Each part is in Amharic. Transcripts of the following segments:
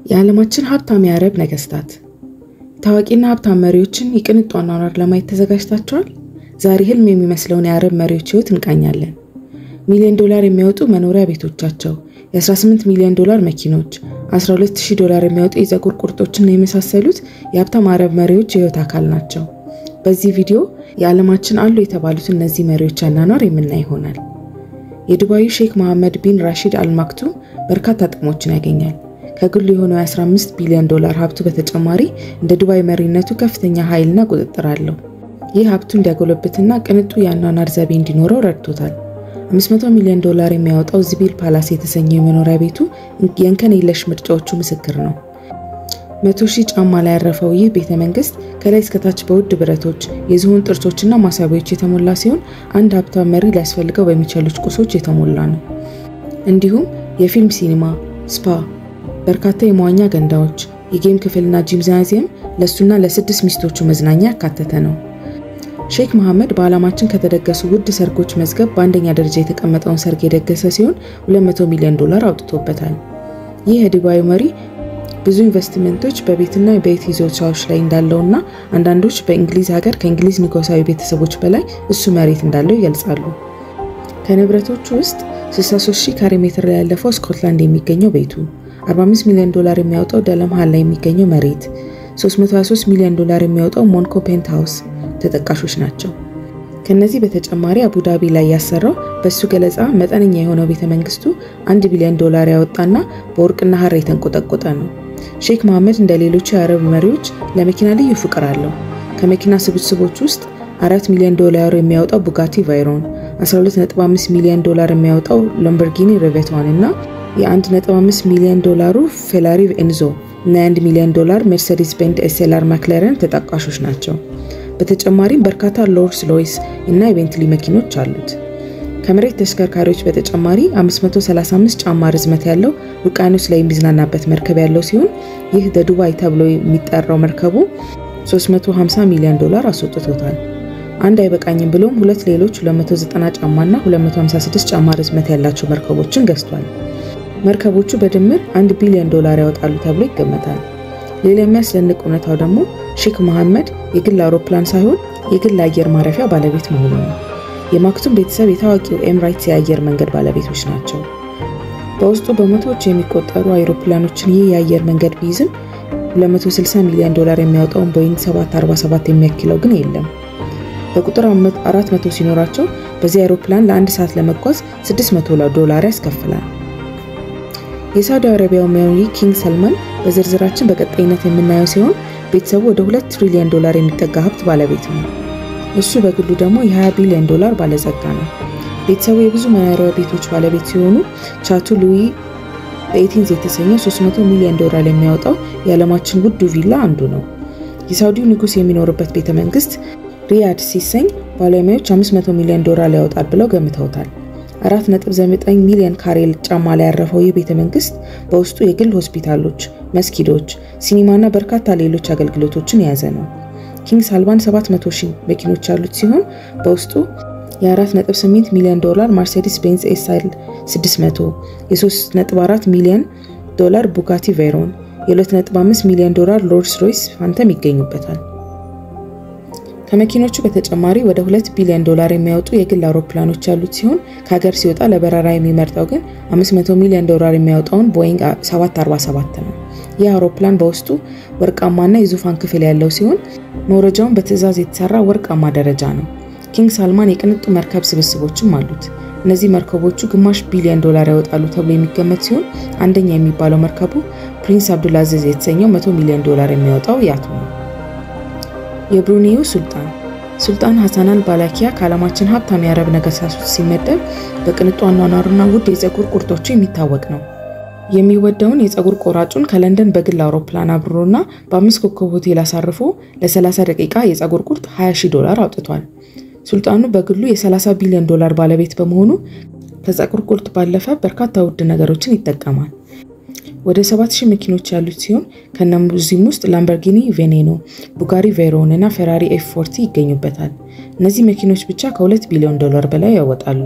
የዓለማችን ሀብታም የአረብ ነገስታት ታዋቂና ሀብታም መሪዎችን የቅንጡ አኗኗር ለማየት ተዘጋጅታችኋል? ዛሬ ህልም የሚመስለውን የአረብ መሪዎች ህይወት እንቃኛለን። ሚሊዮን ዶላር የሚያወጡ መኖሪያ ቤቶቻቸው፣ የ18 ሚሊዮን ዶላር መኪኖች፣ 12000 ዶላር የሚያወጡ የፀጉር ቁርጦችና የመሳሰሉት የሀብታም አረብ መሪዎች የህይወት አካል ናቸው። በዚህ ቪዲዮ የዓለማችን አሉ የተባሉት እነዚህ መሪዎች አኗኗር የምናይ ይሆናል። የዱባዩ ሼክ መሐመድ ቢን ራሺድ አልማክቱም በርካታ ጥቅሞችን ያገኛል። ከግሉ የሆነው የ15 ቢሊዮን ዶላር ሀብቱ በተጨማሪ እንደ ዱባይ መሪነቱ ከፍተኛ ኃይልና ቁጥጥር አለው። ይህ ሀብቱ እንዲያጎለብትና ቅንጡ የአኗኗር ዘይቤ እንዲኖረው ረድቶታል። 500 ሚሊዮን ዶላር የሚያወጣው ዝቢል ፓላስ የተሰኘው የመኖሪያ ቤቱ የእንከን የለሽ ምርጫዎቹ ምስክር ነው። መቶ ሺህ ጫማ ላይ ያረፈው ይህ ቤተ መንግስት ከላይ እስከታች በውድ ብረቶች፣ የዝሆን ጥርሶችና ማሳቢያዎች የተሞላ ሲሆን አንድ ሀብታም መሪ ሊያስፈልገው በሚችሉት ቁሶች የተሞላ ነው። እንዲሁም የፊልም ሲኒማ፣ ስፓ፣ በርካታ የመዋኛ ገንዳዎች፣ የጌም ክፍልና ጂምናዚየም ለእሱና ለስድስት ሚስቶቹ መዝናኛ ያካተተ ነው። ሼክ መሐመድ በዓለማችን ከተደገሱ ውድ ሰርጎች መዝገብ በአንደኛ ደረጃ የተቀመጠውን ሰርግ የደገሰ ሲሆን 200 ሚሊዮን ዶላር አውጥቶበታል። ይህ የዱባዩ መሪ ብዙ ኢንቨስትመንቶች በቤትና በቤት ይዞታዎች ላይ እንዳለውና አንዳንዶች በእንግሊዝ ሀገር ከእንግሊዝ ንጉሳዊ ቤተሰቦች በላይ እሱ መሬት እንዳለው ይገልጻሉ። ከንብረቶቹ ውስጥ 63000 ካሬ ሜትር ላይ ያለፈው ስኮትላንድ የሚገኘው ቤቱ፣ 45 ሚሊዮን ዶላር የሚያወጣው ደለምሃል ላይ የሚገኘው መሬት፣ 323 ሚሊዮን ዶላር የሚያወጣው ሞንኮ ፔንት ሃውስ ተጠቃሾች ናቸው። ከነዚህ በተጨማሪ አቡዳቢ ላይ ያሰራው በእሱ ገለጻ መጠነኛ የሆነው ቤተ መንግስቱ አንድ ቢሊዮን ዶላር ያወጣና በወርቅና ሐር የተንቆጠቆጠ ነው። ሼክ መሐመድ እንደ ሌሎቹ የአረብ መሪዎች ለመኪና ልዩ ፍቅር አለው። ከመኪና ስብስቦች ውስጥ አራት ሚሊዮን ዶላር የሚያወጣው ቡጋቲ ቫይሮን፣ 12.5 ሚሊዮን ዶላር የሚያወጣው ሎምበርጊኒ ሬቬቷን እና የ1.5 ሚሊዮን ዶላሩ ፌራሪ ኤንዞ እና የ1 ሚሊዮን ዶላር ሜርሴዲስ ቤንድ ኤስኤልአር ማክለረን ተጠቃሾች ናቸው። በተጨማሪም በርካታ ሎርስ ሎይስ እና የቤንትሊ መኪኖች አሉት። ከመሬት ተሽከርካሪዎች በተጨማሪ 535 ጫማ ርዝመት ያለው ውቅያኖስ ላይ የሚዝናናበት መርከብ ያለው ሲሆን ይህ በዱባይ ተብሎ የሚጠራው መርከቡ 350 ሚሊዮን ዶላር አስወጥቶታል። አንድ አይበቃኝም ብሎም ሁለት ሌሎች 290 ጫማና 256 ጫማ ርዝመት ያላቸው መርከቦችን ገዝቷል። መርከቦቹ በድምር 1 ቢሊዮን ዶላር ያወጣሉ ተብሎ ይገመታል። ሌላ የሚያስደንቅ እውነታው ደግሞ ሼክ መሐመድ የግል አውሮፕላን ሳይሆን የግል አየር ማረፊያ ባለቤት መሆኑ ነው። የማክቱም ቤተሰብ የታዋቂው ኤምራይትስ የአየር መንገድ ባለቤቶች ናቸው። በውስጡ በመቶዎች የሚቆጠሩ አይሮፕላኖችን ይህ የአየር መንገድ ቢይዝም 260 ሚሊዮን ዶላር የሚያወጣውን ቦይንግ 747 የሚያክለው ግን የለም። በቁጥር 400 ሲኖራቸው በዚህ አይሮፕላን ለአንድ ሰዓት ለመጓዝ 600 ዶላር ያስከፍላል። የሳውዲ አረቢያው መሪ ኪንግ ሰልማን በዝርዝራችን በቀጣይነት የምናየው ሲሆን ቤተሰቡ ወደ 2 ትሪሊዮን ዶላር የሚጠጋ ሀብት ባለቤት ነው። እሱ በግሉ ደግሞ የ20 ቢሊዮን ዶላር ባለጸጋ ነው። ቤተሰቡ የብዙ መኖሪያ ቤቶች ባለቤት ሲሆኑ ቻቱ ሉዊ በኤቲንዝ የተሰኘው 300 ሚሊዮን ዶላር የሚያወጣው የዓለማችን ውዱ ቪላ አንዱ ነው። የሳውዲው ንጉሥ የሚኖርበት ቤተ መንግስት ሪያድ ሲሰኝ ባለሙያዎች 500 ሚሊዮን ዶላር ያወጣል ብለው ገምተውታል። 4.9 ሚሊዮን ካሬ ጫማ ላይ ያረፈው ይህ ቤተ መንግስት በውስጡ የግል ሆስፒታሎች፣ መስጊዶች፣ ሲኒማና በርካታ ሌሎች አገልግሎቶችን የያዘ ነው። ኪንግ ሳልማን 700 ሺህ መኪኖች ያሉት ሲሆን በውስጡ የ4.8 ሚሊዮን ዶላር ማርሴዲስ ቤንዝ ኤስኤል 600፣ የ3.4 ሚሊዮን ዶላር ቡጋቲ ቬሮን፣ የ2.5 ሚሊዮን ዶላር ሮልስ ሮይስ ፋንተም ይገኙበታል። ከመኪኖቹ በተጨማሪ ወደ 2 ቢሊዮን ዶላር የሚያወጡ የግል አውሮፕላኖች ያሉት ሲሆን ከሀገር ሲወጣ ለበረራ የሚመርጠው ግን 500 ሚሊዮን ዶላር የሚያወጣውን ቦይንግ 747 ነው። ይህ አውሮፕላን በውስጡ ወርቃማና የዙፋን ክፍል ያለው ሲሆን መውረጃውን በትዕዛዝ የተሰራ ወርቃማ ደረጃ ነው። ኪንግ ሳልማን የቅንጡ መርከብ ስብስቦችም አሉት። እነዚህ መርከቦቹ ግማሽ ቢሊዮን ዶላር ያወጣሉ ተብሎ የሚገመት ሲሆን አንደኛ የሚባለው መርከቡ ፕሪንስ አብዱልአዚዝ የተሰኘው 100 ሚሊዮን ዶላር የሚያወጣው ያቱ ነው። የብሩኔዩ ሱልጣን ሱልጣን ሐሰን አል ባላኪያ ከዓለማችን ሀብታም የአረብ ነገስታቶች ሲመደብ በቅንጡ አኗኗሩና ውድ የፀጉር ቁርጦቹ የሚታወቅ ነው። የሚወደውን የፀጉር ቆራጩን ከለንደን በግል አውሮፕላን አብሮና በአምስት ኮከብ ሆቴል አሳርፎ ለ30 ደቂቃ የፀጉር ቁርጥ 20 ሺህ ዶላር አውጥቷል። ሱልጣኑ በግሉ የ30 ቢሊዮን ዶላር ባለቤት በመሆኑ ከፀጉር ቁርጥ ባለፈ በርካታ ውድ ነገሮችን ይጠቀማል። ወደ 7000 መኪኖች ያሉት ሲሆን ከነዚህም ውስጥ ላምበርጊኒ ቬኔኖ፣ ቡጋሪ ቬሮን እና ፌራሪ ኤፍ ፎርቲ ይገኙበታል። እነዚህ መኪኖች ብቻ ከ2 ቢሊዮን ዶላር በላይ ያወጣሉ።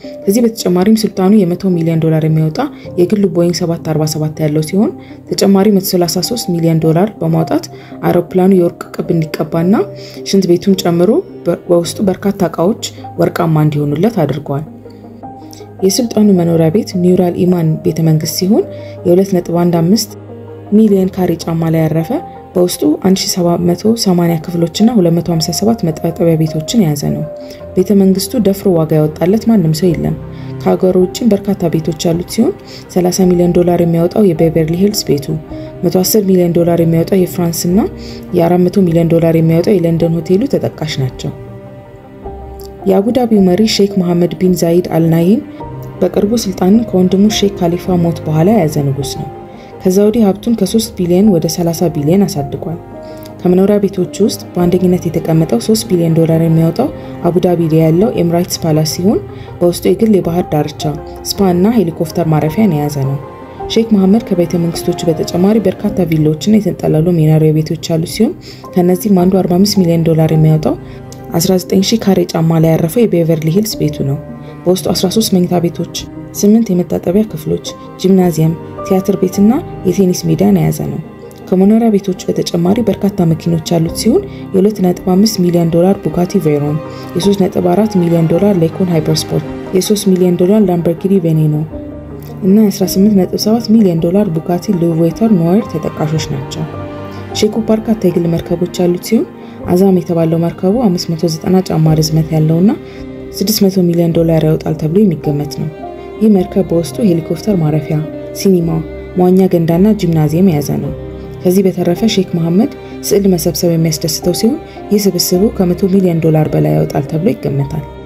ከዚህ በተጨማሪም ሱልጣኑ የ100 ሚሊዮን ዶላር የሚያወጣ የግሉ ቦይንግ 747 ያለው ሲሆን ተጨማሪ 133 ሚሊዮን ዶላር በማውጣት አውሮፕላኑ የወርቅ ቅብ እንዲቀባና ሽንት ቤቱን ጨምሮ በውስጡ በርካታ እቃዎች ወርቃማ እንዲሆኑለት አድርገዋል። የሱልጣኑ መኖሪያ ቤት ኒውራል ኢማን ቤተመንግስት ሲሆን የ2.15 ሚሊዮን ካሬ ጫማ ላይ ያረፈ በውስጡ 1780 ክፍሎችና 257 መታጠቢያ ቤቶችን የያዘ ነው። ቤተ መንግስቱ ደፍሮ ዋጋ ያወጣለት ማንም ሰው የለም። ከሀገሩ ውጭም በርካታ ቤቶች ያሉት ሲሆን 30 ሚሊዮን ዶላር የሚያወጣው የቤቨርሊ ሂልስ ቤቱ፣ 110 ሚሊዮን ዶላር የሚያወጣው የፍራንስ እና የ400 ሚሊዮን ዶላር የሚያወጣው የለንደን ሆቴሉ ተጠቃሽ ናቸው። የአቡዳቢው መሪ ሼክ መሐመድ ቢን ዛይድ አልናሂን በቅርቡ ስልጣንን ከወንድሙ ሼክ ካሊፋ ሞት በኋላ የያዘ ንጉስ ነው። ከዛ ወዲህ ሀብቱን ከ3 ቢሊዮን ወደ 30 ቢሊዮን አሳድጓል። ከመኖሪያ ቤቶች ውስጥ በአንደኝነት የተቀመጠው 3 ቢሊዮን ዶላር የሚያወጣው አቡዳቢ ላይ ያለው ኤምራይትስ ፓላስ ሲሆን በውስጡ የግል የባህር ዳርቻ፣ ስፓ እና ሄሊኮፕተር ማረፊያን የያዘ ነው። ሼክ መሐመድ ከቤተ መንግስቶቹ በተጨማሪ በርካታ ቪላዎችና የተንጠለሉ መኖሪያ ቤቶች ያሉት ሲሆን ከእነዚህም አንዱ 45 ሚሊዮን ዶላር የሚያወጣው 19000 ካሬ ጫማ ላይ ያረፈው የቤቨርሊ ሂልስ ቤቱ ነው። በውስጡ 13 መኝታ ቤቶች፣ 8 የመታጠቢያ ክፍሎች፣ ጂምናዚየም፣ ቲያትር ቤትና የቴኒስ ሜዳን የያዘ ነው። ከመኖሪያ ቤቶቹ በተጨማሪ በርካታ መኪኖች ያሉት ሲሆን የ2.5 ሚሊዮን ዶላር ቡጋቲ ቬሮን፣ የ3.4 ሚሊዮን ዶላር ሌኮን ሃይፐርስፖርት፣ የ3 ሚሊዮን ዶላር ላምበርጊኒ ቬኔኖ እና የ18.7 ሚሊዮን ዶላር ቡጋቲ ሉቬተር ኖየር ተጠቃሾች ናቸው። ሼኩ በርካታ የግል መርከቦች ያሉት ሲሆን አዛም የተባለው መርከቡ 590 ጫማ ርዝመት ያለውና 600 ሚሊዮን ዶላር ያወጣል ተብሎ የሚገመት ነው። ይህ መርከብ በውስጡ ሄሊኮፕተር ማረፊያ፣ ሲኒማ፣ መዋኛ ገንዳና ጂምናዚየም የያዘ ነው። ከዚህ በተረፈ ሼክ መሐመድ ስዕል መሰብሰብ የሚያስደስተው ሲሆን ይህ ስብስቡ ከ100 ሚሊዮን ዶላር በላይ ያወጣል ተብሎ ይገመታል።